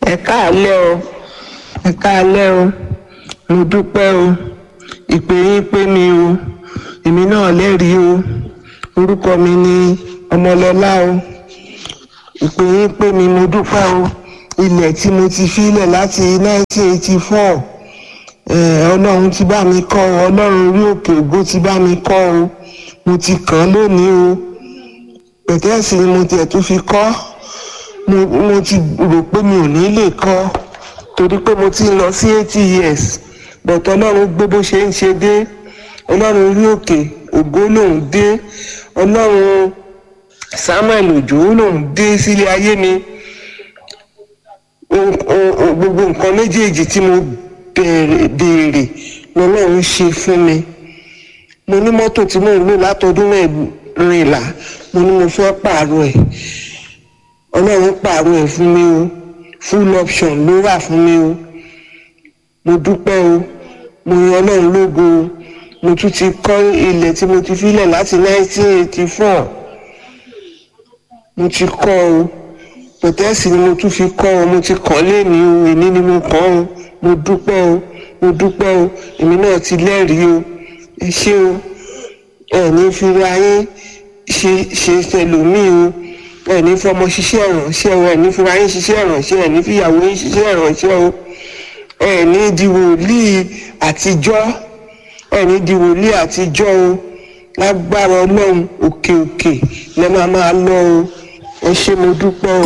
ẹ káàlẹ́ o ẹ káàlẹ́ o mo dúpẹ́ o ìpè yín pé mi o èmi náà lẹ́rìí o orúkọ mi ni ọmọlọ́lá o ìpè yín pé mi mo dúpẹ́ o ilẹ̀ tí mo ti filẹ̀ láti 1984 eh, ọlọ́run ti bá mi kọ́ o ọlọ́run orí òkè ògo ti bá mi kọ́ o mo ti kàn án lónìí o pẹ̀tẹ́ẹ̀sì ni mo tiẹ̀ tún fi kọ́ mo mo ti rò pé mi ò ní lè kọ́ torí pé mo ti ń lọ sí eighty years bọ̀tọ̀ ọlọ́run gbé bó ṣe ń ṣe dé ọlọ́run orí òkè ògo lòún dé ọlọ́run samuel òjò lòún dé sílé ayé mi o- o- o- gbogbo nǹkan méjèèjì tí mo bẹ̀rẹ̀ béèrè lọ́lọ́run ṣe fún mi mo ní mọ́tò tí mò ń lò látọdún mẹ́rìnlá mo ní mo fẹ́ pààrọ̀ ẹ̀ ọlọ́run pààrọ̀ ẹ̀ fún mi o full option ló wà fún mi o mo dúpẹ́ o mo yan ọlọ́run lógo o mo tún ti kọ́ ilẹ̀ tí mo ti filẹ̀ láti 1984 mo ti kọ́ o pẹ̀tẹ́ẹ̀sì ni mo tún fi kọ́ ọ mo ti kàn léèní o èní ni mo kàn o mo dúpẹ́ o mo dúpẹ́ o èmi náà ti lẹ́rìí o ẹ ṣé o ẹ ní fira yín ṣe ṣe tẹlòmíì o ẹ ní fọmọ ṣiṣẹ́ ìrànṣẹ́ o ẹ ní fira yín ṣiṣẹ́ ìrànṣẹ́ ẹ ní fìyàwó yín ṣiṣẹ́ ìrànṣẹ́ o ẹ ní di wòlíì àtijọ́ ẹ ní di wòlíì àtijọ́ o lágbára ọlọ́run òkè òkè lẹ́ máa máa lọ o ẹ ṣé mo dúpẹ́ o.